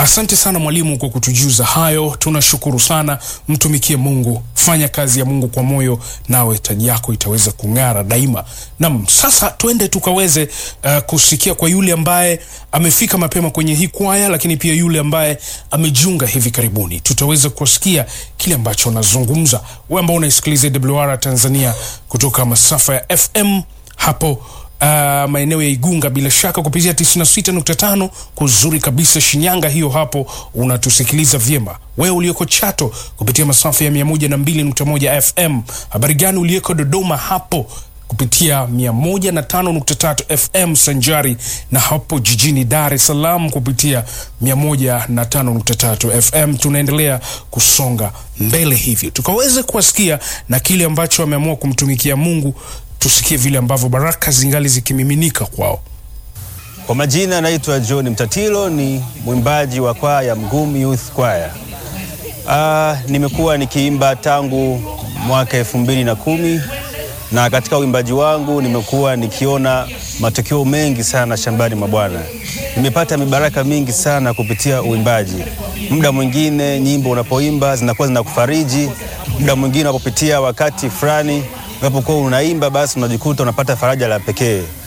Asante sana mwalimu kwa kutujuza hayo, tunashukuru sana. Mtumikie Mungu, fanya kazi ya Mungu kwa moyo, nawe taji yako itaweza kung'ara daima. Nam, sasa tuende tukaweze uh, kusikia kwa yule ambaye amefika mapema kwenye hii kwaya, lakini pia yule ambaye amejiunga hivi karibuni, tutaweza kuwasikia kile ambacho anazungumza. Wewe ambao unaisikiliza WR Tanzania kutoka masafa ya FM hapo Uh, maeneo ya Igunga bila shaka kupitia 96.5 kuzuri kabisa Shinyanga, hiyo hapo unatusikiliza vyema. Wewe ulioko Chato kupitia masafa ya 102.1 FM. Habari gani ulioko Dodoma hapo kupitia 105.3 FM sanjari na hapo jijini Dar es Salaam kupitia 105.3 FM. Tunaendelea kusonga mbele hivyo tukaweze kuwasikia na kile ambacho wameamua kumtumikia Mungu tusikie vile ambavyo baraka zingali zikimiminika kwao. Kwa majina naitwa John Mtatilo, ni mwimbaji wa kwaya Mgumu Youth Choir. Ah, nimekuwa nikiimba tangu mwaka elfu mbili na kumi na katika uimbaji wangu nimekuwa nikiona matokeo mengi sana shambani mwa Bwana. Nimepata mibaraka mingi sana kupitia uimbaji. Muda mwingine nyimbo unapoimba zinakuwa zinakufariji, muda mwingine unapopitia wakati fulani unapokuwa unaimba basi unajikuta unapata faraja la pekee.